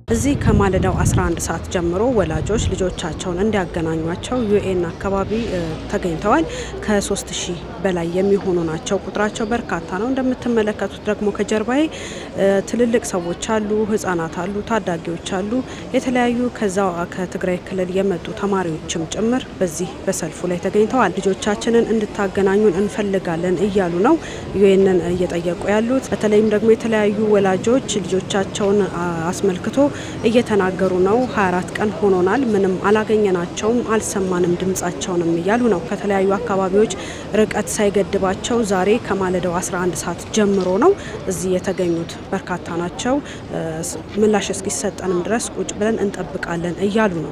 እዚህ ከማለዳው 11 ሰዓት ጀምሮ ወላጆች ልጆቻቸውን እንዲያገናኟቸው ዩኤን አካባቢ ተገኝተዋል። ከ3 ሺህ በላይ የሚሆኑ ናቸው። ቁጥራቸው በርካታ ነው። እንደምትመለከቱት ደግሞ ከጀርባዬ ትልልቅ ሰዎች አሉ፣ ህጻናት አሉ፣ ታዳጊዎች አሉ። የተለያዩ ከዛ ከትግራይ ክልል የመጡ ተማሪዎችም ጭምር በዚህ በሰልፉ ላይ ተገኝተዋል። ልጆቻችንን እንድታገናኙን እንፈልጋለን እያሉ ነው ዩኤንን እየጠየቁ ያሉት። በተለይም ደግሞ የተለያዩ ወላጆች ልጆቻቸውን አስመልክቶ እየተናገሩ ነው። 24 ቀን ሆኖናል፣ ምንም አላገኘናቸውም፣ አልሰማንም ድምጻቸውንም እያሉ ነው። ከተለያዩ አካባቢዎች ርቀት ሳይገድባቸው ዛሬ ከማለዳው 11 ሰዓት ጀምሮ ነው እዚህ የተገኙት። በርካታ ናቸው። ምላሽ እስኪሰጠንም ድረስ ቁጭ ብለን እንጠብቃለን እያሉ ነው።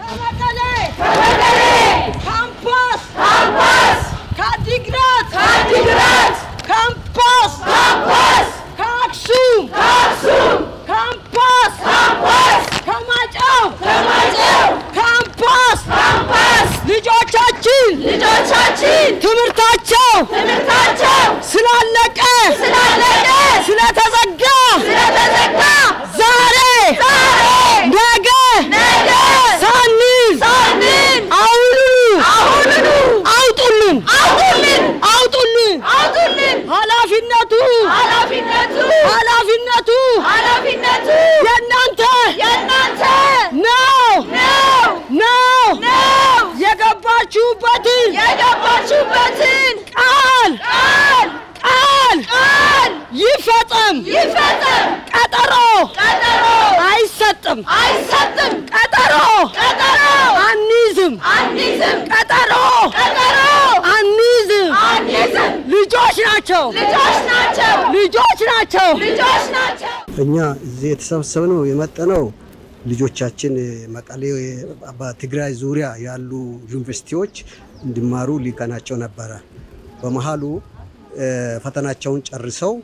ካምፓስ ከአዲግራት ካምፓስ ከአክሱም ካምፓስ ከማጫው ካምፓስ ልጆቻችን ልጆቻችን ትምህርታቸው ትምህርታቸው ስላለቀ ስላለቀ ስለተዘጋ ስለተዘጋ ዛሬ ዛሬ ነገ ነገ ሳንል ሳንል አሁኑኑ አሁኑኑ አውጡልን አውጡልን አውጡልን አውጡልን ኃላፊነቱ ኃላፊነቱ ኃላፊነቱ ኃላፊነቱ የእናንተ የእናንተ ነው ነው ነው ነው የገባችሁበትን የገባችሁበትን ቃል ቃል ቃል ቃል ይፈጸም ይፈጸም ቀጠሮ ቀጠሮ አይሰጥም አይሰጥም ቀጠሮ ቀጠሮ አንይዝም አንይዝም ቀጠሮ ቀጠሮ አንይዝም አንይዝም ልጆች ናቸው ልጆች ናቸው ልጆች ናቸው ልጆች ናቸው እኛ እዚህ የተሰበሰብነው የመጠነው ልጆቻችን መቀሌ በትግራይ ዙሪያ ያሉ ዩኒቨርሲቲዎች እንዲማሩ ሊቀናቸው ነበረ። በመሀሉ ፈተናቸውን ጨርሰው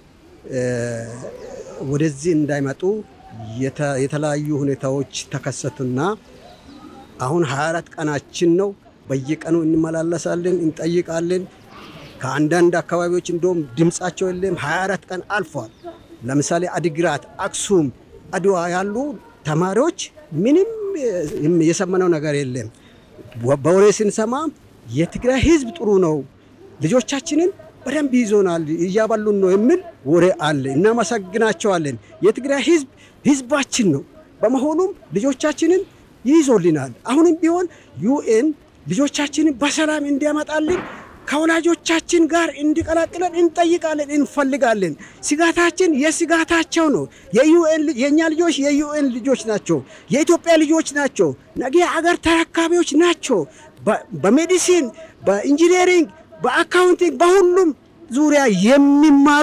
ወደዚህ እንዳይመጡ የተለያዩ ሁኔታዎች ተከሰቱና አሁን 24 ቀናችን ነው። በየቀኑ እንመላለሳለን፣ እንጠይቃለን። ከአንዳንድ አካባቢዎች እንደውም ድምፃቸው የለም። 24 ቀን አልፏል። ለምሳሌ አዲግራት፣ አክሱም፣ አድዋ ያሉ ተማሪዎች ምንም የሰማነው ነገር የለም። በወሬ ስንሰማ የትግራይ ሕዝብ ጥሩ ነው፣ ልጆቻችንን በደንብ ይዞናል፣ እያበሉን ነው የሚል ወሬ አለ። እናመሰግናቸዋለን። የትግራይ ሕዝብ ሕዝባችን ነው። በመሆኑም ልጆቻችንን ይይዞልናል። አሁንም ቢሆን ዩኤን ልጆቻችንን በሰላም እንዲያመጣልን ከወላጆቻችን ጋር እንዲቀላቅለን እንጠይቃለን፣ እንፈልጋለን። ስጋታችን የስጋታቸው ነው። የዩኤን የእኛ ልጆች የዩኤን ልጆች ናቸው። የኢትዮጵያ ልጆች ናቸው። ነገ አገር ተረካቢዎች ናቸው። በሜዲሲን፣ በኢንጂነሪንግ፣ በአካውንቲንግ በሁሉም ዙሪያ የሚማሩ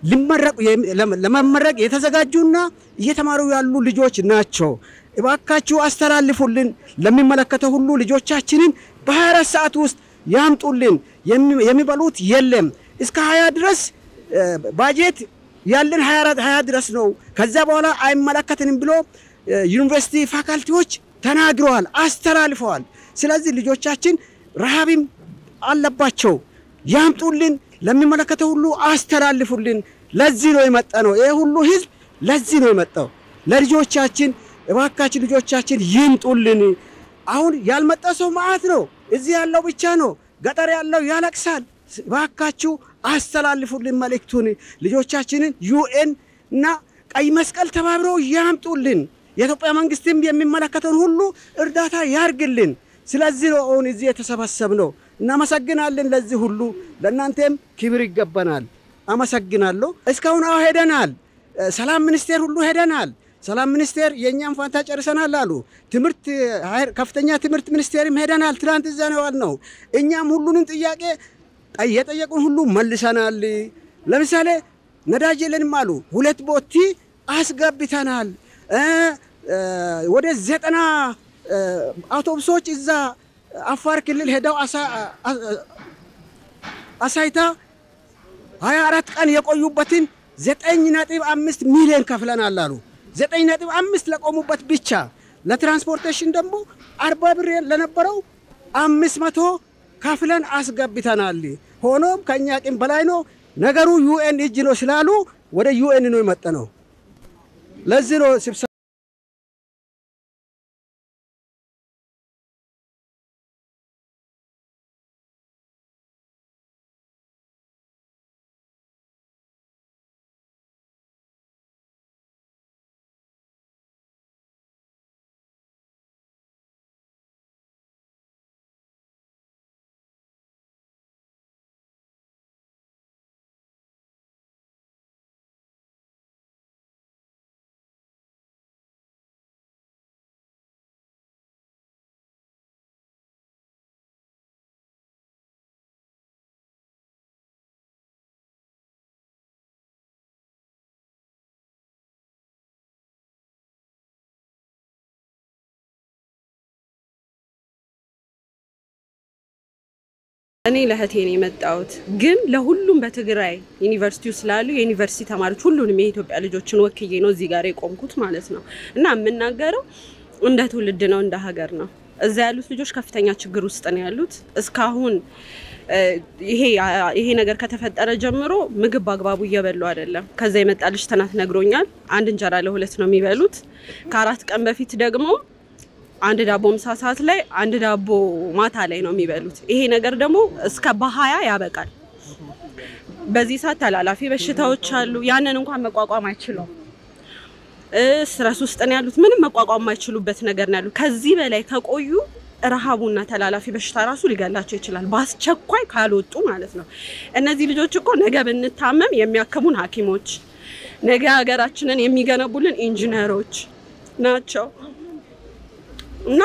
ለመመረቅ የተዘጋጁና እየተማሩ ያሉ ልጆች ናቸው። እባካችሁ አስተላልፉልን። ለሚመለከተው ሁሉ ልጆቻችንን በ24 ሰዓት ውስጥ ያምጡልን። የሚበሉት የለም። እስከ 20 ድረስ ባጀት ያለን 20 ድረስ ነው። ከዛ በኋላ አይመለከትንም ብሎ ዩኒቨርሲቲ ፋካልቲዎች ተናግረዋል፣ አስተላልፈዋል። ስለዚህ ልጆቻችን ረሃብም አለባቸው። ያምጡልን። ለሚመለከተው ሁሉ አስተላልፉልን። ለዚህ ነው የመጣ ነው። ይሄ ሁሉ ህዝብ ለዚህ ነው የመጣው። ለልጆቻችን እባካችን ልጆቻችን ይምጡልን። አሁን ያልመጣ ሰው መዓት ነው። እዚህ ያለው ብቻ ነው። ገጠር ያለው ያለቅሳል። እባካችሁ አስተላልፉልን መልእክቱን። ልጆቻችንን ዩኤን እና ቀይ መስቀል ተባብረው ያምጡልን። የኢትዮጵያ መንግስትም የሚመለከተውን ሁሉ እርዳታ ያርግልን። ስለዚህ ነው አሁን እዚህ የተሰበሰብነው። እናመሰግናለን። ለዚህ ሁሉ ለእናንተም ክብር ይገባናል። አመሰግናለሁ። እስካሁን አዎ ሄደናል። ሰላም ሚኒስቴር ሁሉ ሄደናል። ሰላም ሚኒስቴር የእኛም ፋንታ ጨርሰናል አሉ። ትምህርት ከፍተኛ ትምህርት ሚኒስቴርም ሄደናል። ትናንት እዛ ነው ያልነው። እኛም ሁሉንም ጥያቄ የጠየቁን ሁሉ መልሰናል። ለምሳሌ ነዳጅ የለንም አሉ። ሁለት ቦቲ አስገብተናል። ወደ ዘጠና አውቶቡሶች እዛ አፋር ክልል ሄደው አሳይታ ሀያ አራት ቀን የቆዩበትን ዘጠኝ ነጥብ አምስት ሚሊዮን ከፍለናል አሉ። ዘጠኝ ነጥብ አምስት ለቆሙበት ብቻ ለትራንስፖርቴሽን ደግሞ አርባ ብር ለነበረው አምስት መቶ ከፍለን አስገብተናል። ሆኖም ከእኛ አቅም በላይ ነው ነገሩ። ዩኤን እጅ ነው ስላሉ ወደ ዩኤን ነው የመጠ ነው። ለዚህ ነው ስብሰ እኔ ለእህቴ ነው የመጣሁት፣ ግን ለሁሉም በትግራይ ዩኒቨርሲቲው ስላሉ የዩኒቨርሲቲ ተማሪዎች ሁሉንም የኢትዮጵያ ልጆችን ወክዬ ነው እዚህ ጋር የቆምኩት ማለት ነው። እና የምናገረው እንደ ትውልድ ነው፣ እንደ ሀገር ነው። እዛ ያሉት ልጆች ከፍተኛ ችግር ውስጥ ነው ያሉት። እስካሁን ይሄ ይሄ ነገር ከተፈጠረ ጀምሮ ምግብ በአግባቡ እየበሉ አይደለም። ከዛ የመጣ ልጅ ትናንት ነግሮኛል። አንድ እንጀራ ለሁለት ነው የሚበሉት። ከአራት ቀን በፊት ደግሞ አንድ ዳቦ ምሳ ሰዓት ላይ አንድ ዳቦ ማታ ላይ ነው የሚበሉት። ይሄ ነገር ደግሞ እስከ በሀያ ያበቃል። በዚህ ሰዓት ተላላፊ በሽታዎች አሉ። ያንን እንኳን መቋቋም አይችሉም። ስትረስ ውስጥ ነው ያሉት። ምንም መቋቋም የማይችሉበት ነገር ነው ያሉት። ከዚህ በላይ ከቆዩ ረሃቡና ተላላፊ በሽታ ራሱ ሊገላቸው ይችላል፣ በአስቸኳይ ካልወጡ ማለት ነው። እነዚህ ልጆች እኮ ነገ ብንታመም የሚያክሙን ሐኪሞች ነገ ሀገራችንን የሚገነቡልን ኢንጂነሮች ናቸው እና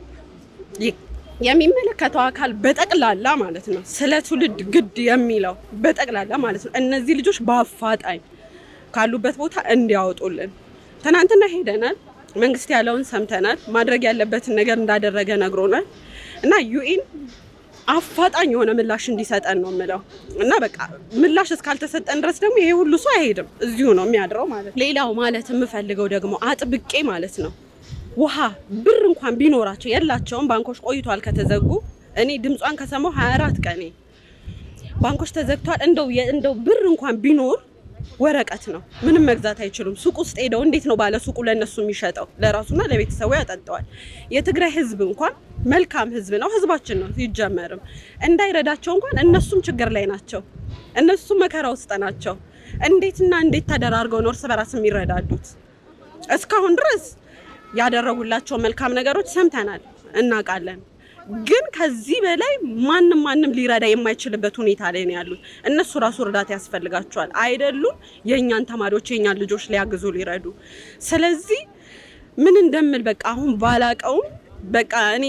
የሚመለከተው አካል በጠቅላላ ማለት ነው ስለ ትውልድ ግድ የሚለው በጠቅላላ ማለት ነው እነዚህ ልጆች በአፋጣኝ ካሉበት ቦታ እንዲያወጡልን። ትናንትና ሄደናል። መንግስት ያለውን ሰምተናል። ማድረግ ያለበትን ነገር እንዳደረገ ነግሮናል እና ዩኤን አፋጣኝ የሆነ ምላሽ እንዲሰጠን ነው የምለው እና በቃ ምላሽ እስካልተሰጠን ድረስ ደግሞ ይሄ ሁሉ ሰው አይሄድም፣ እዚሁ ነው የሚያድረው ማለት ነው። ሌላው ማለት የምፈልገው ደግሞ አጥብቄ ማለት ነው ውሃ ብር እንኳን ቢኖራቸው የላቸውም። ባንኮች ቆይቷል ከተዘጉ። እኔ ድምጿን ከሰማሁ 24 ቀኔ ባንኮች ተዘግቷል። እንደው እንደው ብር እንኳን ቢኖር ወረቀት ነው፣ ምንም መግዛት አይችሉም። ሱቅ ውስጥ ሄደው እንዴት ነው ባለ ሱቁ ለእነሱ የሚሸጠው? ለራሱና ለቤተሰቡ ያጠጠዋል። የትግራይ ህዝብ እንኳን መልካም ህዝብ ነው፣ ህዝባችን ነው ሲጀመርም። እንዳይረዳቸው እንኳን እነሱም ችግር ላይ ናቸው፣ እነሱም መከራ ውስጥ ናቸው። እንዴትና እንዴት ተደራርገው ነው እርስ በራስ የሚረዳዱት? እስካሁን ድረስ ያደረጉላቸው መልካም ነገሮች ሰምተናል፣ እናውቃለን። ግን ከዚህ በላይ ማንም ማንም ሊረዳ የማይችልበት ሁኔታ ላይ ነው ያሉት። እነሱ ራሱ እርዳታ ያስፈልጋቸዋል አይደሉም? የእኛን ተማሪዎች የእኛን ልጆች ሊያግዙ ሊረዱ። ስለዚህ ምን እንደምል በቃ አሁን ባላቀውም በቃ እኔ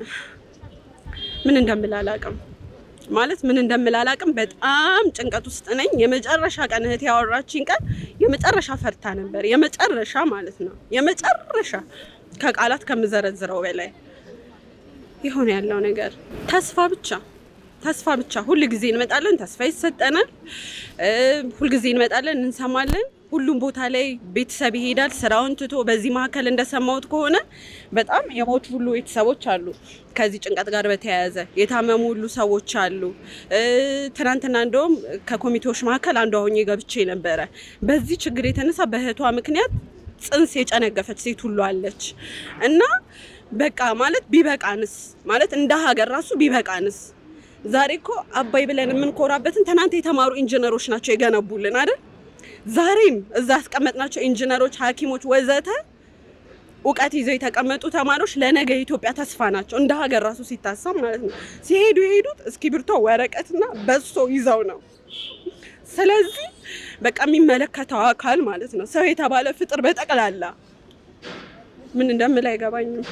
ምን እንደምል አላቅም ማለት ምን እንደምል አላቅም። በጣም ጭንቀት ውስጥ ነኝ። የመጨረሻ ቀን እህት ያወራችኝ ቀን የመጨረሻ ፈርታ ነበር። የመጨረሻ ማለት ነው የመጨረሻ ከቃላት ከምዘረዝረው በላይ የሆነ ያለው ነገር ተስፋ ብቻ ተስፋ ብቻ። ሁል ጊዜ እንመጣለን፣ ተስፋ ይሰጠናል። ሁል ጊዜ እንመጣለን፣ እንሰማለን። ሁሉም ቦታ ላይ ቤተሰብ ይሄዳል ስራውን ትቶ። በዚህ መካከል እንደሰማሁት ከሆነ በጣም የሞቱ ሁሉ ቤተሰቦች አሉ። ከዚህ ጭንቀት ጋር በተያያዘ የታመሙ ሁሉ ሰዎች አሉ። ትናንትና እንደውም ከኮሚቴዎች መካከል አንዷ ሆኜ ገብቼ ነበረ። በዚህ ችግር የተነሳ በእህቷ ምክንያት ጽንስ የጨነገፈች ሴት ሁሉ አለች እና በቃ ማለት ቢበቃንስ ማለት እንደ ሀገር ራሱ ቢበቃንስ። ዛሬ እኮ አባይ ብለን የምንኮራበትን ትናንት የተማሩ ኢንጂነሮች ናቸው የገነቡልን አይደል? ዛሬም እዛ ያስቀመጥናቸው ኢንጂነሮች፣ ሐኪሞች ወዘተ እውቀት ይዘው የተቀመጡ ተማሪዎች ለነገ የኢትዮጵያ ተስፋ ናቸው። እንደ ሀገር ራሱ ሲታሰብ ማለት ነው። ሲሄዱ የሄዱት እስክሪብቶ ወረቀትና በሶ ይዘው ነው። ስለዚህ በቃ የሚመለከተው አካል ማለት ነው ሰው የተባለ ፍጥር በጠቅላላ ምን እንደምል አይገባኝም።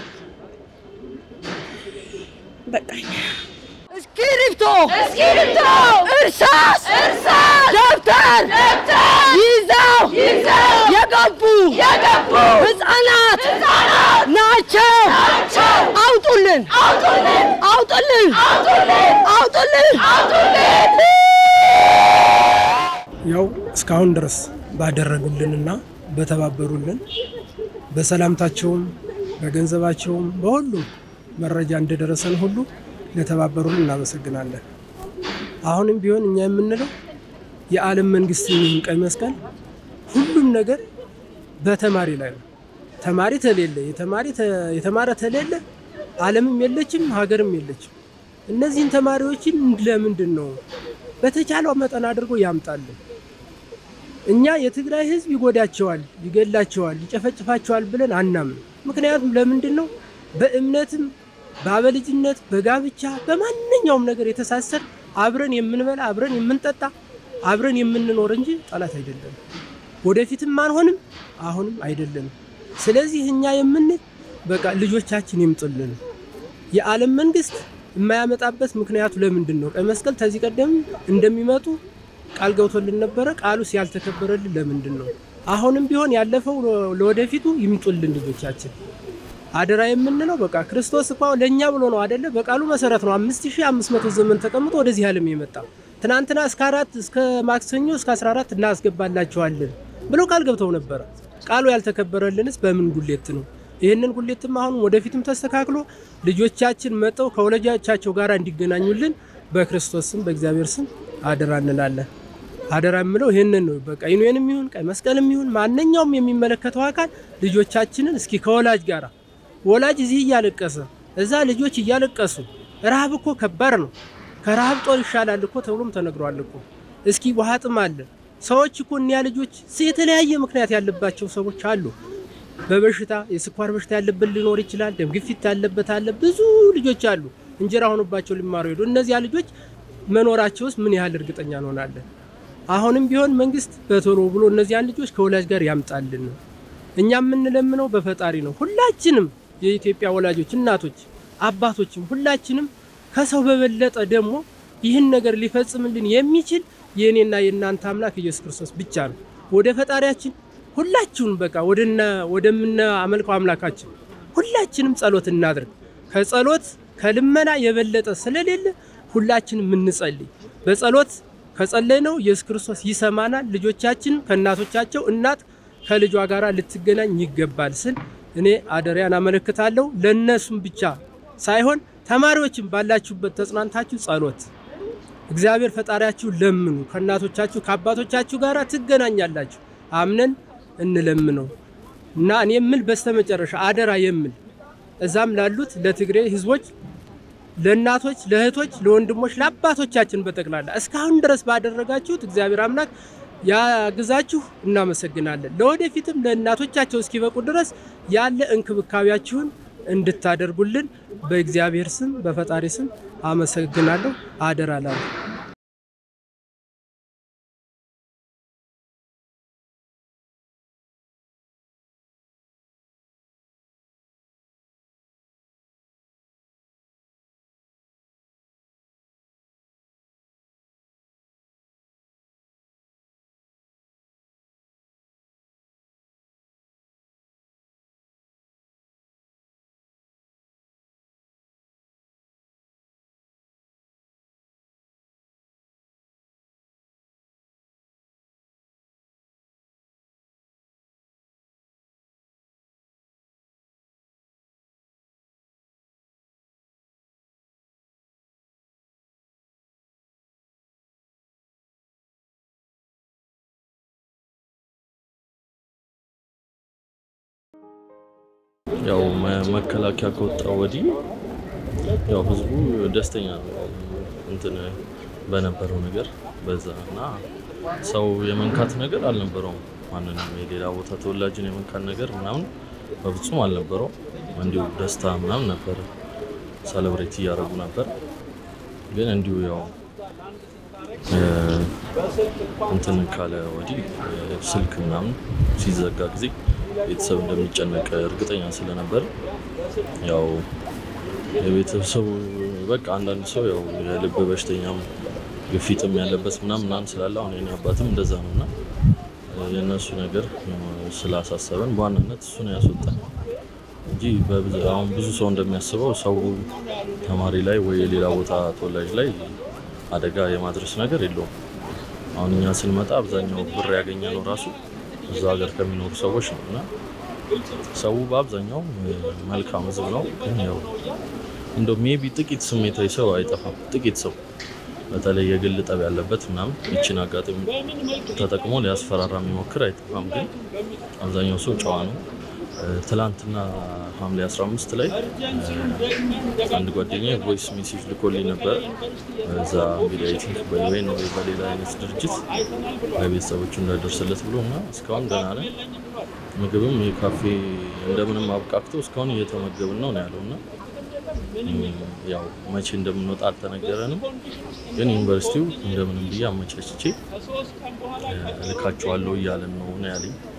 በቃኝ። እስክሪብቶ፣ እስክሪብቶ፣ እርሳስ፣ እርሳስ፣ ደብተር ደብተር ይዘው ይዘው የገቡ የገቡ ህፃናት ህፃናት ናቸው። ናቸው። አውጡልን፣ አውጡልን፣ አውጡልን፣ አውጡልን፣ አውጡልን። አውጡልን። ያው እስካሁን ድረስ ባደረጉልንና በተባበሩልን በሰላምታቸውም በገንዘባቸውም በሁሉም መረጃ እንደደረሰን ሁሉ ለተባበሩልን እናመሰግናለን። አሁንም ቢሆን እኛ የምንለው የዓለም መንግስት የሚሆን ቀይ መስቀል ሁሉም ነገር በተማሪ ላይ ነው። ተማሪ ተሌለ የተማሪ ተ- የተማረ ተሌለ ዓለምም የለችም ሀገርም የለችም። እነዚህን ተማሪዎችን ለምንድን ነው በተቻለው መጠን አድርጎ ያምጣልን። እኛ የትግራይ ህዝብ ይጎዳቸዋል፣ ይገላቸዋል፣ ይጨፈጭፋቸዋል ብለን አናምን። ምክንያቱም ለምንድን ነው በእምነትም በአበልጅነት በጋብቻ በማንኛውም ነገር የተሳሰር አብረን የምንበላ አብረን የምንጠጣ አብረን የምንኖር እንጂ ጠላት አይደለም። ወደፊትም አንሆንም፣ አሁንም አይደለንም። ስለዚህ እኛ የምንል በቃ ልጆቻችን ይምጡልን። የዓለም መንግስት የማያመጣበት ምክንያቱ ለምንድን ነው? ቀይ መስቀል ከዚህ ቀደም እንደሚመጡ ቃል ገብቶልን ነበረ። ቃሉስ ያልተከበረልን ለምንድን ነው? አሁንም ቢሆን ያለፈው ለወደፊቱ ይምጡልን ልጆቻችን። አደራ የምንለው በቃ ክርስቶስ እኮ ለእኛ ብሎ ነው አደለ? በቃሉ መሰረት ነው አምስት ሺህ አምስት መቶ ዘመን ተቀምጦ ወደዚህ ዓለም የመጣ ትናንትና እስከ አራት እስከ ማክሰኞ እስከ 14 እናስገባላችኋለን ብሎ ቃል ገብተው ነበረ። ቃሉ ያልተከበረልንስ በምን ጉሌት ነው? ይህንን ጉሌትም አሁን ወደፊትም ተስተካክሎ ልጆቻችን መጠው ከወላጆቻቸው ጋር እንዲገናኙልን በክርስቶስ ስም በእግዚአብሔር ስም አደራ እንላለን። አደራ የምለው ይህንን ነው። በቃ ዩኒየንም ይሁን ቀይ መስቀልም ይሁን ማንኛውም የሚመለከተው አካል ልጆቻችንን እስኪ ከወላጅ ጋር ወላጅ እዚህ እያለቀሰ እዛ ልጆች እያለቀሱ ረሃብ እኮ ከባድ ነው። ከረሃብ ጦር ይሻላል እኮ ተብሎም ተነግሯል እኮ። እስኪ ውሃ ጥም አለ። ሰዎች እኮ እኒያ ልጆች የተለያየ ምክንያት ያለባቸው ሰዎች አሉ። በበሽታ የስኳር በሽታ ያለበት ሊኖር ይችላል። ደም ግፊት ያለበት አለ። ብዙ ልጆች አሉ እንጀራ ሆኖባቸው ሊማሩ ሄዱ። እነዚያ ልጆች መኖራቸውስ ምን ያህል እርግጠኛ እንሆናለን? አሁንም ቢሆን መንግስት በቶሎ ብሎ እነዚያን ልጆች ከወላጅ ጋር ያምጣልን ነው እኛ የምንለምነው በፈጣሪ ነው። ሁላችንም የኢትዮጵያ ወላጆች፣ እናቶች፣ አባቶችም ሁላችንም ከሰው በበለጠ ደግሞ ይህን ነገር ሊፈጽምልን የሚችል የእኔና የእናንተ አምላክ ኢየሱስ ክርስቶስ ብቻ ነው። ወደ ፈጣሪያችን ሁላችሁም በቃ ወደና ወደምናመልከው አምላካችን ሁላችንም ጸሎት እናድርግ። ከጸሎት ከልመና የበለጠ ስለሌለ ሁላችንም እንጸልይ። በጸሎት ከጸለይ ነው ኢየሱስ ክርስቶስ ይሰማናል። ልጆቻችን ከእናቶቻቸው እናት ከልጇ ጋር ልትገናኝ ይገባል ስል እኔ አደሪያን አመለክታለሁ። ለእነሱም ብቻ ሳይሆን ተማሪዎችም ባላችሁበት ተጽናንታችሁ ጸሎት እግዚአብሔር ፈጣሪያችሁ ለምኑ። ከእናቶቻችሁ ከአባቶቻችሁ ጋር ትገናኛላችሁ። አምነን እንለምነው እና እኔ የምል በስተመጨረሻ አደራ የምል እዛም ላሉት ለትግሬ ህዝቦች፣ ለእናቶች፣ ለእህቶች፣ ለወንድሞች፣ ለአባቶቻችን በጠቅላላ እስካሁን ድረስ ባደረጋችሁት እግዚአብሔር አምላክ ያግዛችሁ። እናመሰግናለን። ለወደፊትም ለእናቶቻቸው እስኪበቁ ድረስ ያለ እንክብካቤያችሁን እንድታደርጉልን በእግዚአብሔር ስም በፈጣሪ ስም አመሰግናለሁ። አደራ ላለሁ ያው መ- መከላከያ ከወጣ ወዲህ ያው ህዝቡ ደስተኛ ነው እንትን በነበረው ነገር በዛ እና ሰው የመንካት ነገር አልነበረውም። ማንንም የሌላ ቦታ ተወላጅን የመንካት ነገር ምናምን በፍጹም አልነበረውም። እንዲሁ ደስታ ምናምን ነበረ፣ ሰለብሬት እያደረጉ ነበር። ግን እንዲሁ ያው እ፣ እንትን ካለ ወዲህ እ፣ ስልክ ምናምን ሲዘጋ ጊዜ ቤተሰብ እንደሚጨነቅ እርግጠኛ ስለነበር ያው የቤተሰቡ በቃ አንዳንድ ሰው ያው የልብ በሽተኛም ግፊትም ያለበት ምናምን ምናምን ስላለ አሁን የኔ አባትም እንደዛ ነው እና የእነሱ ነገር ስላሳሰበን በዋናነት እሱ ነው ያስወጣን እንጂ በብዛ- አሁን ብዙ ሰው እንደሚያስበው ሰው ተማሪ ላይ ወይ የሌላ ቦታ ተወላጅ ላይ አደጋ የማድረስ ነገር የለውም። አሁን እኛ ስንመጣ አብዛኛው ብር ያገኘ ነው ራሱ እዛ ሀገር ከሚኖሩ ሰዎች ነው እና ሰው በአብዛኛው እ፣ መልካም ህዝብ ነው። ግን ያው እንደው ሜቢ ጥቂት ስሜታዊ ሰው አይጠፋም። ጥቂት ሰው በተለይ የግል ጠብ ያለበት ምናምን ይችን አጋጣሚ ተጠቅሞ ሊያስፈራራ የሚሞክር አይጠፋም። ግን አብዛኛው ሰው ጨዋ ነው። እ፣ ትላንትና ሐምሌ 15 ላይ እ፣ አንድ ጓደኛ ቮይስ ሜሴጅ ልኮልኝ ነበረ። እዛ እንግዲህ አይ ቲንክ በዩኤን ወይ በሌላ አይነት ድርጅት ለቤተሰቦቹ እንዳደርስለት ብሎ እና እስካሁን ደህና ነን። ምግብም የካፌ እንደምንም አብቃቅቶ እስካሁን እየተመገብን ነው ነው ያለው እና እም፣ ያው መቼ እንደምንወጣ አልተነገረንም። ግን ዩኒቨርሲቲው እንደምንም ብዬ አመቻችቼ እ፣ እልካቸዋለሁ እያለን ነው ነው ያለኝ።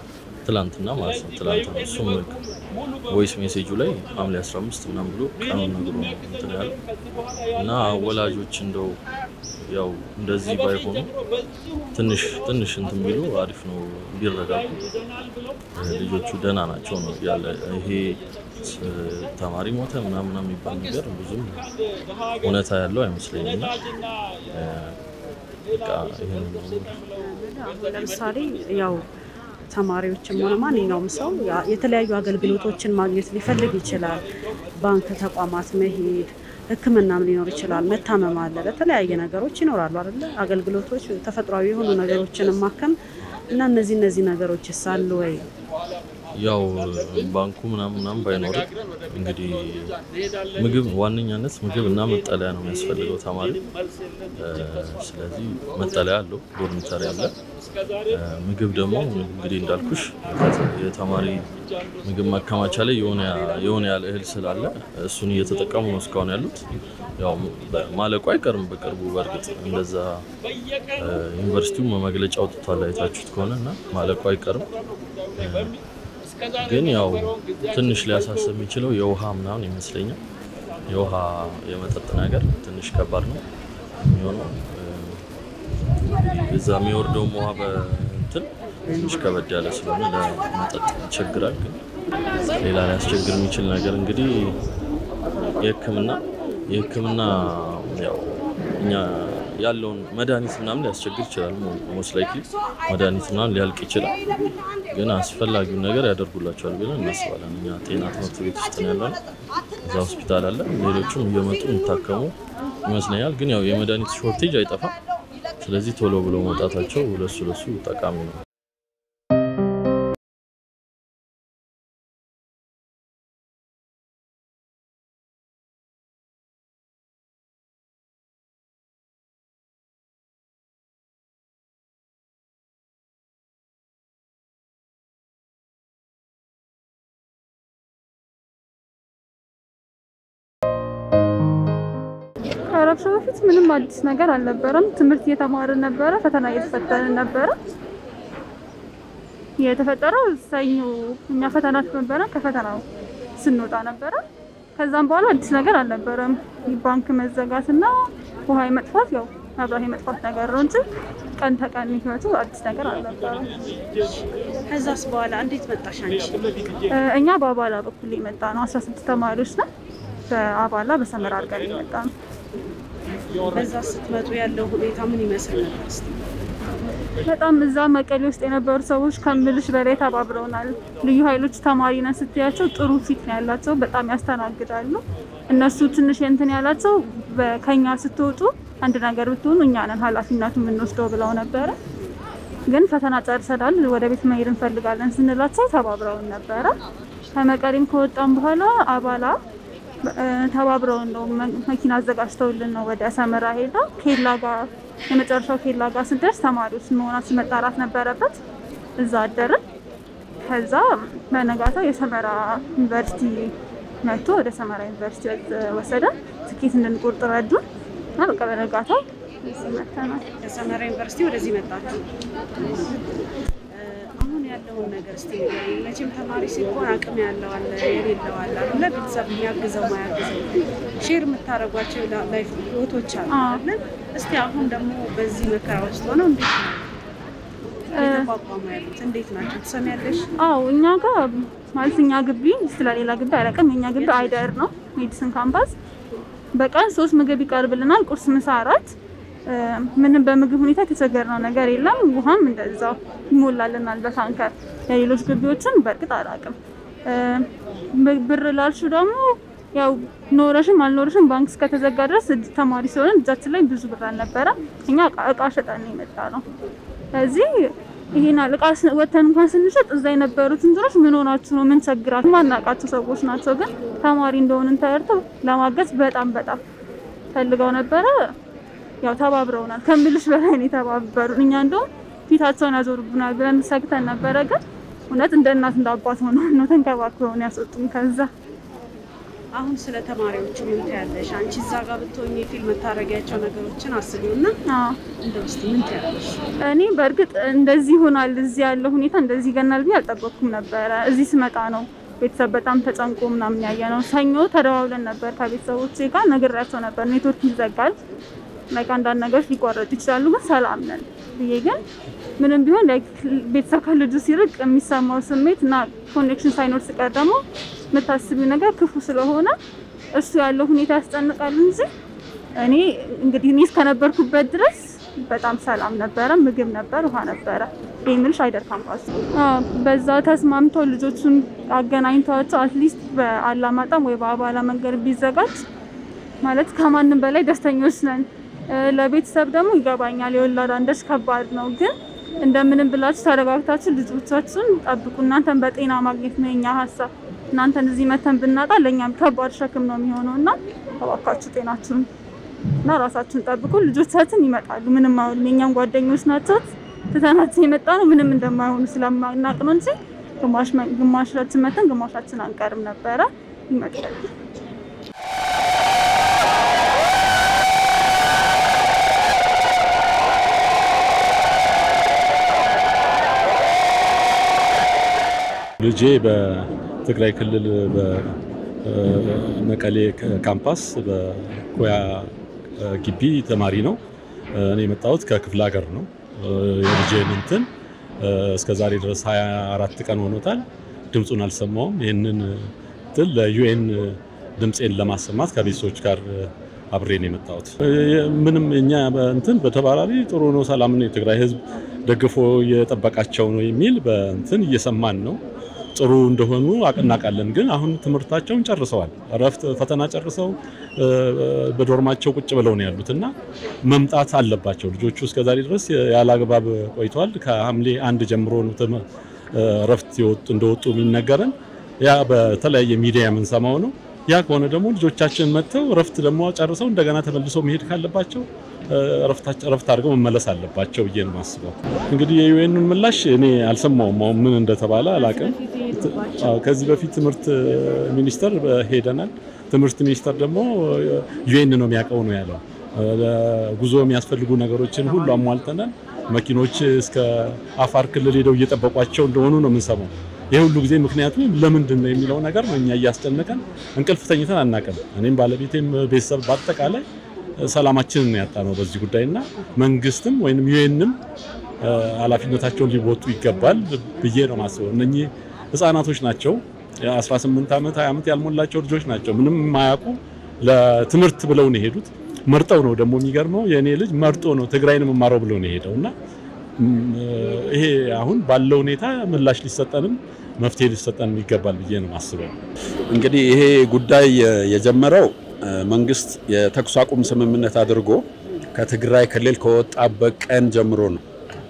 ትላንትና ማለት ነው። ትላንትና እሱም ቮይስ ሜሴጁ ላይ ሐምሌ 15 ምናምን ብሎ ቀኑን ነግሮ ነው እንትን ያለው እና ወላጆች እንደው ያው እንደዚህ ባይሆኑ ትንሽ ትንሽ እንትን ቢሉ አሪፍ ነው፣ ቢረጋጉ። ልጆቹ ደህና ናቸው ነው ያለ ይሄ ስ- ተማሪ ሞተ ምናምን የሚባል ነገር ብዙም እውነታ ያለው አይመስለኝም። እና እ፣ በቃ ይሄን ነው አሁን ለምሳሌ ያው ተማሪዎችም ሆነ ማንኛውም ሰው ያ- የተለያዩ አገልግሎቶችን ማግኘት ሊፈልግ ይችላል። ባንክ ተቋማት መሄድ፣ ሕክምናም ሊኖር ይችላል። መታመም አለ፣ ለተለያየ ነገሮች ይኖራሉ አይደለ? አገልግሎቶች፣ ተፈጥሯዊ የሆኑ ነገሮችን ማከም እና እነዚህ እነዚህ ነገሮች ሳሉ ወይ ያው ባንኩ ምናምን ምናምን ባይኖርም እንግዲህ ምግብ ዋነኛነት ምግብ እና መጠለያ ነው የሚያስፈልገው ተማሪ። እ፣ ስለዚህ መጠለያ አለው፣ ዶርሚተሪ አለ። እ፣ ምግብ ደግሞ እንግዲህ እንዳልኩሽ የተማሪ ምግብ ማከማቻ ላይ የሆነ የሆነ ያለ እህል ስላለ እሱን እየተጠቀሙ ነው እስካሁን ያሉት። ያው ማለቁ አይቀርም በቅርቡ። በእርግጥ እንደዛ እ፣ ዩኒቨርሲቲው መግለጫ አውጥቷል አይታችሁት ከሆነ እና ማለቁ አይቀርም እ፣ ግን ያው ትንሽ ሊያሳስብ የሚችለው የውሃ ምናምን ይመስለኛል። የውሃ የመጠጥ ነገር ትንሽ ከባድ ነው የሚሆነው። እ፣ እዛ የሚወርደውም ውሃ በእንትን ትንሽ ከበድ ያለ ስለሆነ ለመጠጥ ይቸግራል። ግን ሌላ ሊያስቸግር የሚችል ነገር እንግዲህ የሕክምና የሕክምና ያው እኛ ያለውን መድኃኒት ምናምን ሊያስቸግር ይችላል። ሞስት ላይክሊ መድኃኒት ምናምን ሊያልቅ ይችላል። ግን አስፈላጊውን ነገር ያደርጉላቸዋል ብለን እናስባለን። እኛ ጤና ትምህርት ቤት ውስጥ ነው ያለነው። እዛ ሆስፒታል አለ። ሌሎቹም እየመጡ የሚታከሙ ይመስለኛል። ግን ያው የመድኃኒት ሾርቴጅ አይጠፋም። ስለዚህ ቶሎ ብሎ መውጣታቸው ለሱ ለሱ ጠቃሚ ነው። ከረብሻ በፊት ምንም አዲስ ነገር አልነበረም። ትምህርት እየተማርን ነበረ፣ ፈተና እየተፈተንን ነበረ። የተፈጠረው ሰኞ እኛ ፈተና ነበረ፣ ከፈተናው ስንወጣ ነበረ። ከዛም በኋላ አዲስ ነገር አልነበረም። ባንክ መዘጋትና ውሃ የመጥፋት ያው መብራት የመጥፋት ነገር ነው እንጂ ቀን ተቀን ህይወቱ አዲስ ነገር አልነበረም። ከዛስ በኋላ እንዴት መጣሽ አንቺ? እ፣ እኛ በአባላ በኩል የመጣ ነው። 16 ተማሪዎች ነው። በአባላ በሰመራ አድርገን የመጣ ነው። በዛ ስትመጡ ያለው ሁኔታ ምን ይመስል ነበር? እስቲ በጣም እዛ መቀሌ ውስጥ የነበሩ ሰዎች ከምልሽ በላይ ተባብረውናል። ልዩ ኃይሎች ተማሪ ነን ስትያቸው ጥሩ ፊት ነው ያላቸው፣ በጣም ያስተናግዳሉ። እነሱ ትንሽ እንትን ያላቸው በ- ከኛ ስትወጡ አንድ ነገር ብትሆኑ እኛ ነን ኃላፊነቱ የምንወስደው ብለው ነበረ። ግን ፈተና ጨርሰናል፣ ወደ ቤት መሄድ እንፈልጋለን ስንላቸው ተባብረውን ነበረ። ከመቀሌም ከወጣም በኋላ አባላ እ፣ ተባብረውን ነው መ- መኪና አዘጋጅተውልን ነው ወደ ሰመራ ሄዳ ኬላ ጋር የመጨረሻው ኬላ ጋር ስንደርስ ተማሪዎች መሆናችን መጣራት ነበረበት። እዛ አደርን። ከዛ በነጋታው የሰመራ ዩኒቨርሲቲ መጥቶ ወደ ሰመራ ዩኒቨርሲቲ ወሰደን። ትኬት እንድንቆርጥ ረዱን እና በቃ በነጋታው እዚህ መጥተናል። ከሰመራ ዩኒቨርሲቲ ወደዚህ መጣችሁ። አሁን ያለውን ነገር እስቲ ንገሪኝ። መቼም ተማሪ ሲሆን አቅም ያለው አለ፣ የሌለው አለ አይደለ? ቤተሰብ የሚያግዘው ማያግዘው ሼር የምታደርጓቸው ላይፍ ህይወቶች አሉ አዎ። አይደለ? እስቲ አሁን ደግሞ በዚህ መከራ ውስጥ ሆነው እንዴት ነው እየተቋቋሙ ያሉት? እንዴት ናቸው? ትሰሚያለሽ? አዎ እኛ ጋር ማለት እኛ ግቢ ስለሌላ ግቢ አላውቅም። የኛ ግቢ አይደር ነው ሜዲሲን ካምፓስ። በቀን ሶስት ምግብ ይቀርብልናል፣ ቁርስ፣ ምሳ፣ እራት። እ፣ ምንም በምግብ ሁኔታ የተቸገርነው ነገር የለም። ውሃም እንደዛው ይሞላልናል በታንከር። የሌሎች ግቢዎችን በእርግጥ አላውቅም። እ፣ ብ- ብር ላልሹ ደግሞ ያው ኖረሽም አልኖረሽም ባንክ እስከተዘጋ ድረስ እጅ- ተማሪ ስለሆነ እጃችን ላይ ብዙ ብር አልነበረ። እኛ እቃ- እቃ ሸጠን ነው የመጣ ነው። ስለዚህ ይሄን እቃ ስ- ወተን እንኳን ስንሸጥ እዛ የነበሩት እንትኖች ምን ሆናችሁ ነው? ምን ቸግራችሁ? ማናውቃቸው ሰዎች ናቸው፣ ግን ተማሪ እንደሆንን ተረድተው ለማገዝ በጣም በጣም ፈልገው ነበረ። ያው ተባብረውናል። ከምልሽ በላይ ነው የተባበሩን። እኛ እንደውም ፊታቸውን ያዞሩብናል ብለን ሰግተን ነበረ፣ ግን እውነት እንደ እናት እንደ አባት ሆነው ነው ተንከባክበውን ያስወጡን ከዛ አሁን ስለ ተማሪዎቹ ምን ትያለሽ? አንቺ እዛ ጋር ብትሆኚ ፊልም የምታደርጊያቸው ነገሮችን አስቢው እና አዎ። እንደው እስኪ ምን ትያለሽ? እኔ በእርግጥ እንደዚህ ይሆናል እዚህ ያለው ሁኔታ እንደዚህ ይገናል ብዬ አልጠበቅኩም ነበረ። እዚህ ስመጣ ነው ቤተሰብ በጣም ተጨንቆ ምናምን ያየ ነው። ሰኞ ተደዋውለን ነበር ከቤተሰቦቼ ጋር ነግሬያቸው ነበር ኔትወርክ ይዘጋል፣ ላይክ አንዳንድ ነገሮች ሊቋረጡ ይችላሉ፣ ግን ሰላም ነን ብዬ ግን ምንም ቢሆን ላይክ ቤተሰብ ከልጁ ሲርቅ የሚሰማው ስሜት እና ኮኔክሽን ሳይኖር ሲቀር ደግሞ የምታስቢው ነገር ክፉ ስለሆነ እሱ ያለው ሁኔታ ያስጨንቃል እንጂ እኔ እንግዲህ እኔ እስከነበርኩበት ድረስ በጣም ሰላም ነበረ። ምግብ ነበር፣ ውሃ ነበረ። ይህ ምልሽ አይደር ካምፓስ በዛ ተስማምተው ልጆቹን አገናኝተዋቸው አትሊስት በአላማጣም ወይ በአባላ መንገድ ቢዘጋጅ ማለት ከማንም በላይ ደስተኞች ነን። እ፣ ለቤተሰብ ደግሞ ይገባኛል የወላድ አንደሽ ከባድ ነው፣ ግን እንደምንም ብላችሁ ተረጋግታችሁ ልጆቻችሁን ጠብቁ። እናንተን በጤና ማግኘት ነው የኛ ሀሳብ። እናንተን እዚህ መተን ብናጣ ለእኛም ከባድ ሸክም ነው የሚሆነው እና እባካችሁ ጤናችሁን እና ራሳችሁን ጠብቁ። ልጆቻችን ይመጣሉ። ምንም አሁን የኛም ጓደኞች ናቸው። ትተናቸው የመጣ ነው ምንም እንደማይሆኑ ስለማናቅ ነው እንጂ ግማሽ መ- ግማሻችን መተን ግማሻችን አንቀርም ነበረ። ይመጣሉ። ልጄ በትግራይ ክልል በመቀሌ ካምፓስ በኮያ ግቢ ተማሪ ነው። እኔ የመጣሁት ከክፍለ ሀገር ነው። የልጄን እንትን እስከ ዛሬ ድረስ 24 ቀን ሆኖታል። ድምፁን አልሰማውም። ይህንን እንትን ለዩኤን ድምፄን ለማሰማት ከቤተሰቦች ጋር አብሬ ነው የመጣሁት። ምንም እኛ እንትን በተባራሪ ጥሩ ነው፣ ሰላም ነው፣ የትግራይ ሕዝብ ደግፎ እየጠበቃቸው ነው የሚል በእንትን እየሰማን ነው። ጥሩ እንደሆኑ እናውቃለን። ግን አሁን ትምህርታቸውን ጨርሰዋል። እረፍት ፈተና ጨርሰው በዶርማቸው ቁጭ ብለው ነው ያሉት እና መምጣት አለባቸው ልጆቹ። እስከዛሬ ድረስ ያለ አግባብ ቆይተዋል። ከሐምሌ አንድ ጀምሮ ነው ትም- እረፍት የወጡ እንደወጡ የሚነገረን። ያ በተለያየ ሚዲያ የምንሰማው ነው። ያ ከሆነ ደግሞ ልጆቻችን መጥተው እረፍት ደግሞ ጨርሰው እንደገና ተመልሰው መሄድ ካለባቸው እረፍታቸው እረፍት አድርገው መመለስ አለባቸው ብዬ ነው የማስበው። እንግዲህ የዩኤንን ምላሽ እኔ አልሰማውም። አሁን ምን እንደተባለ አላውቅም። አዎ፣ ከዚህ በፊት ትምህርት ሚኒስቴር ሄደናል። ትምህርት ሚኒስቴር ደግሞ ዩኤን ነው የሚያውቀው ነው ያለው። ጉዞ የሚያስፈልጉ ነገሮችን ሁሉ አሟልተናል። መኪኖች እስከ አፋር ክልል ሄደው እየጠበቋቸው እንደሆኑ ነው የምንሰማው። ይህ ሁሉ ጊዜ ምክንያቱ ለምንድን ነው የሚለው ነገር ነው እኛ እያስጨነቀን እንቅልፍ ተኝተን አናውቅም። እኔም ባለቤቴም ቤተሰብ በአጠቃላይ ሰላማችንን ያጣ ነው በዚህ ጉዳይ እና መንግስትም ወይም ዩኤንም ኃላፊነታቸውን ሊወጡ ይገባል ብዬ ነው ማስበው። እነኚህ ህጻናቶች ናቸው። የ18 ዓመት 20 ዓመት ያልሞላቸው ልጆች ናቸው። ምንም የማያውቁ ለትምህርት ብለው ነው የሄዱት። መርጠው ነው ደግሞ የሚገርመው የእኔ ልጅ መርጦ ነው ትግራይን የምማረው ብሎ ነው የሄደው እና ይሄ አሁን ባለው ሁኔታ ምላሽ ሊሰጠንም መፍትሄ ሊሰጠንም ይገባል ብዬ ነው ማስበው። እንግዲህ ይሄ ጉዳይ የጀመረው መንግስት የተኩስ አቁም ስምምነት አድርጎ ከትግራይ ክልል ከወጣበት ቀን ጀምሮ ነው።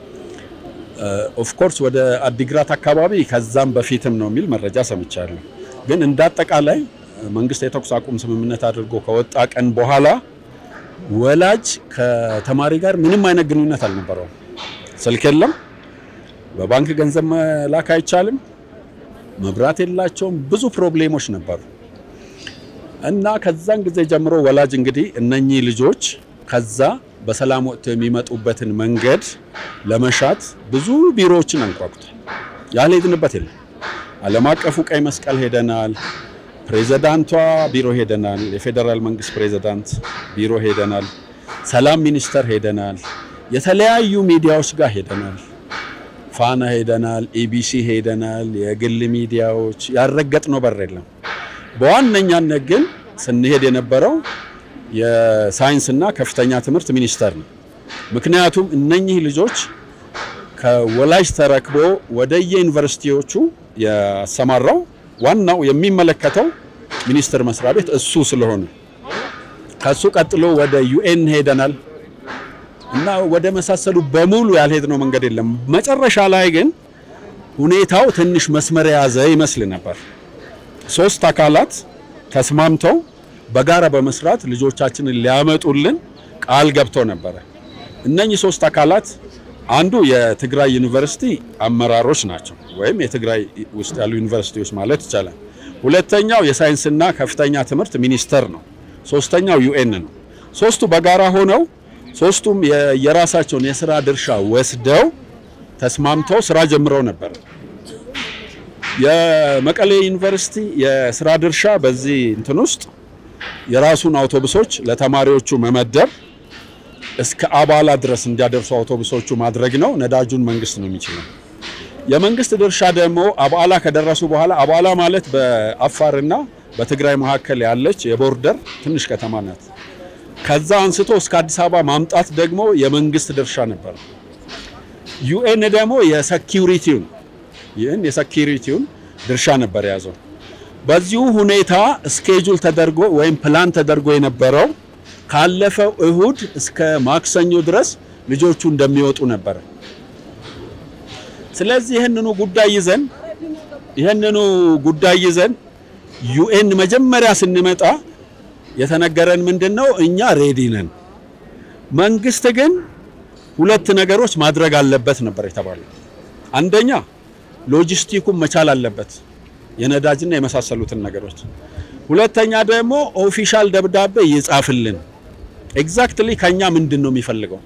ኦፍኮርስ ወደ አዲግራት አካባቢ ከዛም በፊትም ነው የሚል መረጃ ሰምቻለሁ። ግን እንደ አጠቃላይ መንግስት የተኩስ አቁም ስምምነት አድርጎ ከወጣ ቀን በኋላ ወላጅ ከተማሪ ጋር ምንም አይነት ግንኙነት አልነበረውም። ስልክ የለም፣ በባንክ ገንዘብ መላክ አይቻልም፣ መብራት የላቸውም። ብዙ ፕሮብሌሞች ነበሩ እና ከዛን ጊዜ ጀምሮ ወላጅ እንግዲህ እነኚህ ልጆች ከዛ በሰላም ወጥተው የሚመጡበትን መንገድ ለመሻት ብዙ ቢሮዎችን አንኳኩቷል። ያልሄድንበት የለም። ዓለም አቀፉ ቀይ መስቀል ሄደናል። ፕሬዝዳንቷ ቢሮ ሄደናል። የፌዴራል መንግስት ፕሬዝዳንት ቢሮ ሄደናል። ሰላም ሚኒስቴር ሄደናል። የተለያዩ ሚዲያዎች ጋር ሄደናል። ፋና ሄደናል። ኢቢሲ ሄደናል። የግል ሚዲያዎች ያልረገጥነው በር የለም። በዋነኛነት ግን ስንሄድ የነበረው የሳይንስና ከፍተኛ ትምህርት ሚኒስቴር ነው። ምክንያቱም እነኚህ ልጆች ከወላጅ ተረክቦ ወደ የዩኒቨርሲቲዎቹ ያሰማራው ዋናው የሚመለከተው ሚኒስቴር መስሪያ ቤት እሱ ስለሆነ ከሱ ቀጥሎ ወደ ዩኤን ሄደናል እና ወደ መሳሰሉ በሙሉ ያልሄድነው መንገድ የለም። መጨረሻ ላይ ግን ሁኔታው ትንሽ መስመር የያዘ ይመስል ነበር። ሶስት አካላት ተስማምተው በጋራ በመስራት ልጆቻችንን ሊያመጡልን ቃል ገብተው ነበረ። እነኚህ ሶስት አካላት አንዱ የትግራይ ዩኒቨርሲቲ አመራሮች ናቸው፣ ወይም የትግራይ ውስጥ ያሉ ዩኒቨርሲቲዎች ማለት ይቻላል። ሁለተኛው የሳይንስና ከፍተኛ ትምህርት ሚኒስቴር ነው። ሶስተኛው ዩኤን ነው። ሶስቱ በጋራ ሆነው ሶስቱም የ- የራሳቸውን የስራ ድርሻ ወስደው ተስማምተው ስራ ጀምረው ነበር። የመቀሌ ዩኒቨርሲቲ የስራ ድርሻ በዚህ እንትን ውስጥ የራሱን አውቶቡሶች ለተማሪዎቹ መመደብ እስከ አባላ ድረስ እንዲያደርሱ አውቶቡሶቹ ማድረግ ነው። ነዳጁን መንግስት ነው የሚችለው። የመንግስት ድርሻ ደግሞ አባላ ከደረሱ በኋላ አባላ ማለት በአፋርና በትግራይ መካከል ያለች የቦርደር ትንሽ ከተማ ናት። ከዛ አንስቶ እስከ አዲስ አበባ ማምጣት ደግሞ የመንግስት ድርሻ ነበር። ዩኤን ደግሞ የሴኪሪቲውን ይህን የሴኪሪቲውን ድርሻ ነበር የያዘው። በዚሁ ሁኔታ ስኬጁል ተደርጎ ወይም ፕላን ተደርጎ የነበረው ካለፈው እሁድ እስከ ማክሰኞ ድረስ ልጆቹ እንደሚወጡ ነበር። ስለዚህ ይህንኑ ጉዳይ ይዘን ይህንኑ ጉዳይ ይዘን ዩኤን መጀመሪያ ስንመጣ የተነገረን ምንድን ነው? እኛ ሬዲ ነን፣ መንግስት ግን ሁለት ነገሮች ማድረግ አለበት ነበር የተባለው። አንደኛ ሎጂስቲኩን መቻል አለበት፣ የነዳጅና የመሳሰሉትን ነገሮች። ሁለተኛ ደግሞ ኦፊሻል ደብዳቤ ይጻፍልን፣ ኤግዛክትሊ ከኛ ምንድን ነው የሚፈልገው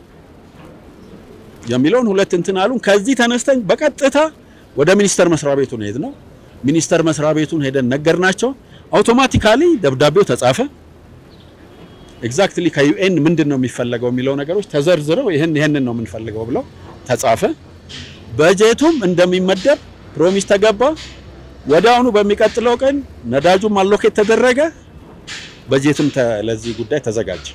የሚለውን ሁለት እንትን አሉን። ከዚህ ተነስተን በቀጥታ ወደ ሚኒስቴር መስሪያ ቤቱ ነው የሄድነው። ሚኒስቴር መስሪያ ቤቱን ሄደን ነገርናቸው። አውቶማቲካሊ ደብዳቤው ተጻፈ። ኤግዛክትሊ ከዩኤን ምንድን ነው የሚፈለገው የሚለው ነገሮች ተዘርዝረው ይህን ይህንን ነው የምንፈልገው ብለው ተጻፈ። በጀቱም እንደሚመደብ ፕሮሚስ ተገባ። ወዲያውኑ በሚቀጥለው ቀን ነዳጁም አሎኬት ተደረገ። በጀትም ተ- ለዚህ ጉዳይ ተዘጋጀ።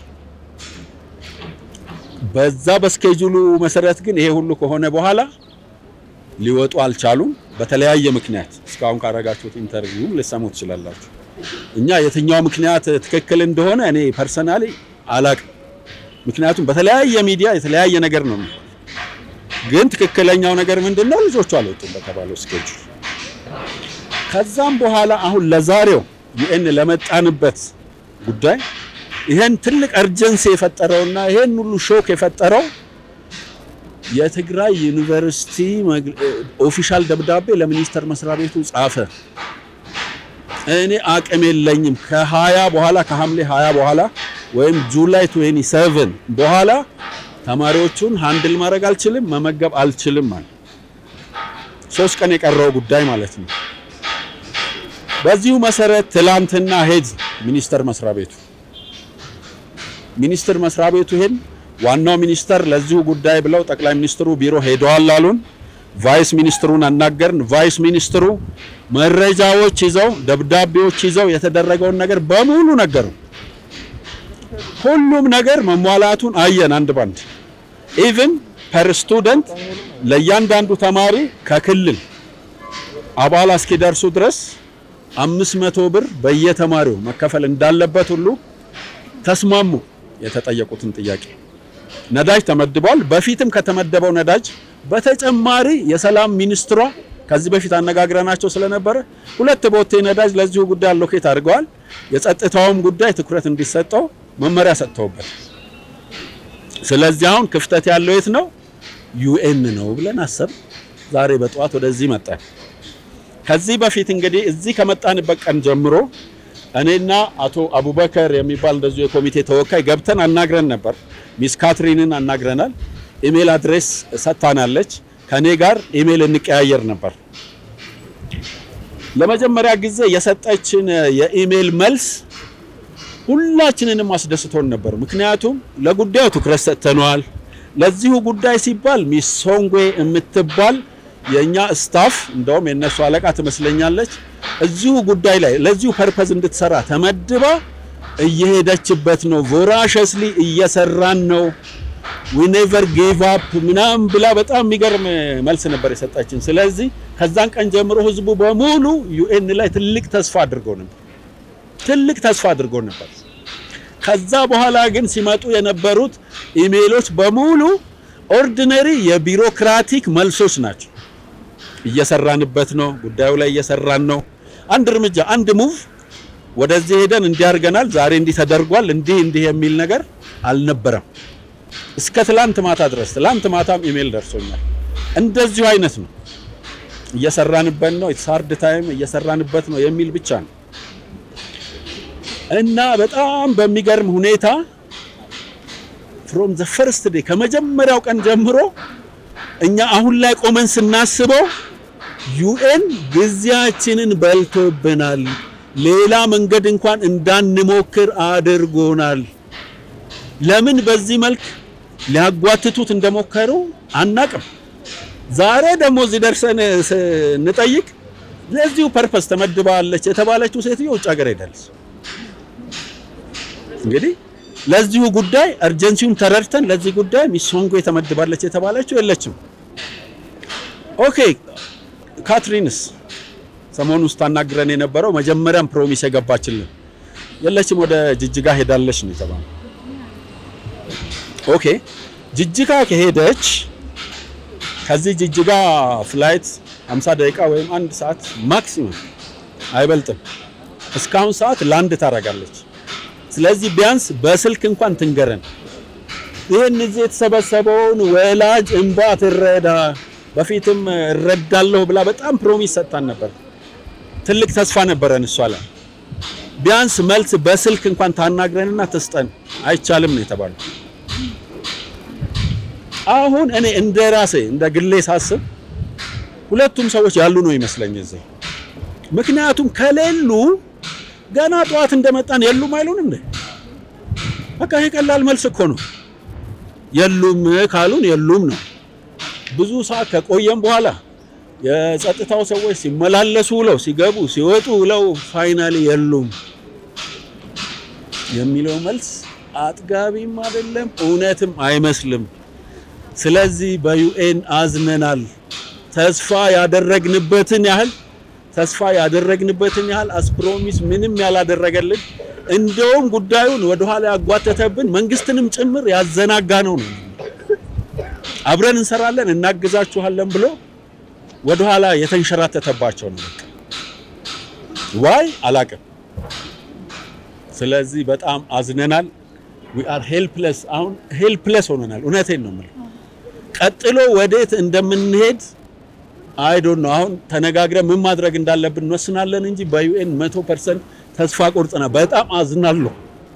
በዛ በስኬጁሉ መሰረት ግን ይሄ ሁሉ ከሆነ በኋላ ሊወጡ አልቻሉም። በተለያየ ምክንያት እስካሁን ካረጋችሁት ኢንተርቪው ልሰሙ ትችላላችሁ። እኛ የትኛው ምክንያት ትክክል እንደሆነ እኔ ፐርሰናሊ አላቅም። ምክንያቱም በተለያየ ሚዲያ የተለያየ ነገር ነው የሚሆነው። ግን ትክክለኛው ነገር ምንድን ነው? ልጆቹ አልወጡም በተባለው ስኬጁል። ከዛም በኋላ አሁን ለዛሬው ዩኤን ለመጣንበት ጉዳይ ይሄን ትልቅ እርጀንሲ የፈጠረውና ይሄን ሁሉ ሾክ የፈጠረው የትግራይ ዩኒቨርሲቲ መግ- ኦፊሻል ደብዳቤ ለሚኒስቴር መስሪያ ቤቱ ጻፈ። እኔ አቅም የለኝም ከሀያ በኋላ ከሐምሌ 20 በኋላ ወይም ጁላይ 27 በኋላ ተማሪዎቹን ሃንድል ማድረግ አልችልም፣ መመገብ አልችልም ማለት ሶስት ቀን የቀረው ጉዳይ ማለት ነው። በዚሁ መሰረት ትላንትና ሄድ ሚኒስቴር መስሪያ ቤቱ ሚኒስቴር መስሪያ ቤቱ ሄድ ዋናው ሚኒስተር ለዚሁ ጉዳይ ብለው ጠቅላይ ሚኒስትሩ ቢሮ ሄደዋል አሉን። ቫይስ ሚኒስትሩን አናገርን። ቫይስ ሚኒስትሩ መረጃዎች ይዘው ደብዳቤዎች ይዘው የተደረገውን ነገር በሙሉ ነገሩ። ሁሉም ነገር መሟላቱን አየን አንድ ባንድ። ኢቭን ፐር ስቱደንት ለእያንዳንዱ ተማሪ ከክልል አባላ እስኪደርሱ ድረስ አምስት መቶ ብር በየተማሪው መከፈል እንዳለበት ሁሉ ተስማሙ። የተጠየቁትን ጥያቄ ነዳጅ ተመድቧል። በፊትም ከተመደበው ነዳጅ በተጨማሪ የሰላም ሚኒስትሯ ከዚህ በፊት አነጋግረናቸው ስለነበረ ሁለት ቦቴ ነዳጅ ለዚሁ ጉዳይ አሎኬት አድርገዋል። የጸጥታውም ጉዳይ ትኩረት እንዲሰጠው መመሪያ ሰጥተውበት፣ ስለዚህ አሁን ክፍተት ያለው የት ነው? ዩኤን ነው ብለን አሰብ ዛሬ በጠዋት ወደዚህ መጣን። ከዚህ በፊት እንግዲህ እዚህ ከመጣንበት ቀን ጀምሮ እኔና አቶ አቡበከር የሚባል እንደዚሁ የኮሚቴ ተወካይ ገብተን አናግረን ነበር። ሚስ ካትሪንን አናግረናል። ኢሜል አድሬስ ሰጥታናለች። ከኔ ጋር ኢሜል እንቀያየር ነበር። ለመጀመሪያ ጊዜ የሰጠችን የኢሜል መልስ ሁላችንንም አስደስቶን ነበር። ምክንያቱም ለጉዳዩ ትኩረት ሰጥተነዋል። ለዚሁ ጉዳይ ሲባል ሚስ ሶንጎ የምትባል የኛ ስታፍ እንደውም የነሱ አለቃ ትመስለኛለች እዚሁ ጉዳይ ላይ ለዚሁ ፐርፐዝ እንድትሰራ ተመድባ እየሄደችበት ነው። ቮራሸስሊ እየሰራን ነው። ዊ ኔቨር ጊቭ አፕ ምናምን ብላ በጣም የሚገርም መልስ ነበር የሰጣችን። ስለዚህ ከዛን ቀን ጀምሮ ህዝቡ በሙሉ ዩኤን ላይ ትልቅ ተስፋ አድርጎ ነበር ትልቅ ተስፋ አድርጎ ነበር። ከዛ በኋላ ግን ሲመጡ የነበሩት ኢሜሎች በሙሉ ኦርዲነሪ የቢሮክራቲክ መልሶች ናቸው። እየሰራንበት ነው፣ ጉዳዩ ላይ እየሰራን ነው። አንድ እርምጃ አንድ ሙቭ ወደዚህ ሄደን እንዲህ አድርገናል፣ ዛሬ እንዲህ ተደርጓል፣ እንዲህ እንዲህ የሚል ነገር አልነበረም። እስከ ትላንት ማታ ድረስ ትላንት ማታም ኢሜል ደርሶኛል። እንደዚሁ አይነት ነው። እየሰራንበት ነው፣ ሃርድ ታይም እየሰራንበት ነው የሚል ብቻ ነው እና በጣም በሚገርም ሁኔታ ፍሮም ዘ ፈርስት ዴይ ከመጀመሪያው ቀን ጀምሮ እኛ አሁን ላይ ቆመን ስናስበው ዩኤን ጊዜያችንን በልቶብናል፣ ሌላ መንገድ እንኳን እንዳንሞክር አድርጎናል። ለምን በዚህ መልክ ሊያጓትቱት እንደሞከሩ አናቅም። ዛሬ ደግሞ እዚህ ደርሰን ስንጠይቅ ለዚሁ ፐርፐስ ተመድባለች የተባለችው ሴትዮ ውጭ ሀገር ሄዳለች። እንግዲህ ለዚሁ ጉዳይ እርጀንሲውን ተረድተን ለዚህ ጉዳይ ሚስ ሶንጎ የተመድባለች የተባለችው የለችም። ኦኬ ካትሪንስ ሰሞኑ ውስጥ ታናግረን የነበረው መጀመሪያም ፕሮሚስ የገባችልን የለችም፣ ወደ ጅጅጋ ሄዳለች ነው የተባለው። ኦኬ ጅጅጋ ከሄደች ከዚህ ጅጅጋ ፍላይት 50 ደቂቃ ወይም አንድ ሰዓት ማክሲመም አይበልጥም። እስካሁን ሰዓት ላንድ ታደርጋለች። ስለዚህ ቢያንስ በስልክ እንኳን ትንገረን። ይህን እዚህ የተሰበሰበውን ወላጅ እንባ ትረዳ። በፊትም እረዳለሁ ብላ በጣም ፕሮሚስ ሰጥታን ነበር። ትልቅ ተስፋ ነበረን እሷ ላይ። ቢያንስ መልስ በስልክ እንኳን ታናግረንና ትስጠን። አይቻልም ነው የተባለው። አሁን እኔ እንደ ራሴ እንደ ግሌ ሳስብ ሁለቱም ሰዎች ያሉ ነው ይመስለኝ እዚህ። ምክንያቱም ከሌሉ ገና ጠዋት እንደመጣን የሉም አይሉን እንዴ? በቃ ይሄ ቀላል መልስ እኮ ነው። የሉም ካሉን የሉም ነው። ብዙ ሰዓት ከቆየም በኋላ የጸጥታው ሰዎች ሲመላለሱ ውለው ሲገቡ ሲወጡ ውለው ፋይናሊ የሉም የሚለው መልስ አጥጋቢም አይደለም፣ እውነትም አይመስልም። ስለዚህ በዩኤን አዝነናል። ተስፋ ያደረግንበትን ያህል ተስፋ ያደረግንበትን ያህል አስፕሮሚስ ምንም ያላደረገልን እንደውም ጉዳዩን ወደኋላ ያጓተተብን መንግስትንም ጭምር ያዘናጋ ነው ነው አብረን እንሰራለን እናግዛችኋለን ብሎ ወደኋላ የተንሸራተተባቸው ነው። ዋይ አላቅም። ስለዚህ በጣም አዝነናል። ዊ አር ሄልፕለስ አሁን ሄልፕለስ ሆነናል። እውነቴን ነው የምልህ። ቀጥሎ ወዴት እንደምንሄድ አይ ዶንት ኖ። አሁን ተነጋግረን ምን ማድረግ እንዳለብን እንወስናለን እንጂ በዩኤን መቶ ፐርሰንት ተስፋ ቆርጠናል። በጣም አዝናለሁ።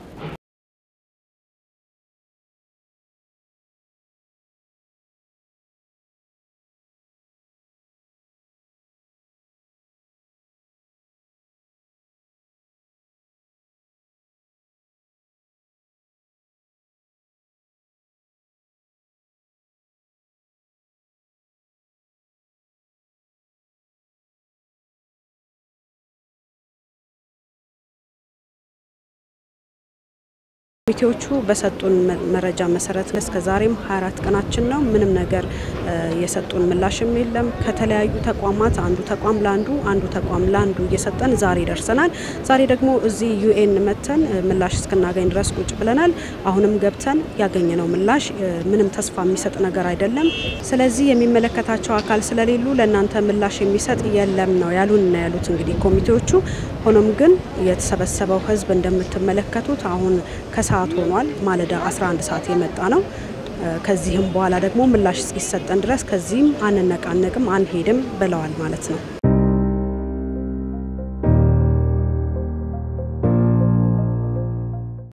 ኮሚቴዎቹ በሰጡን መረጃ መሰረት እስከ ዛሬም 24 ቀናችን ነው። ምንም ነገር የሰጡን ምላሽም የለም። ከተለያዩ ተቋማት አንዱ ተቋም ለአንዱ አንዱ ተቋም ለአንዱ እየሰጠን ዛሬ ደርሰናል። ዛሬ ደግሞ እዚህ ዩኤን መተን ምላሽ እስክናገኝ ድረስ ቁጭ ብለናል። አሁንም ገብተን ያገኘነው ምላሽ ምንም ተስፋ የሚሰጥ ነገር አይደለም። ስለዚህ የሚመለከታቸው አካል ስለሌሉ ለእናንተ ምላሽ የሚሰጥ የለም ነው ያሉን ነው ያሉት እንግዲህ ኮሚቴዎቹ። ሆኖም ግን የተሰበሰበው ሕዝብ እንደምትመለከቱት አሁን ከሰዓት ሆኗል። ማለዳ 11 ሰዓት የመጣ ነው። ከዚህም በኋላ ደግሞ ምላሽ እስኪሰጠን ድረስ ከዚህም አንነቃነቅም አንሄድም ብለዋል ማለት ነው።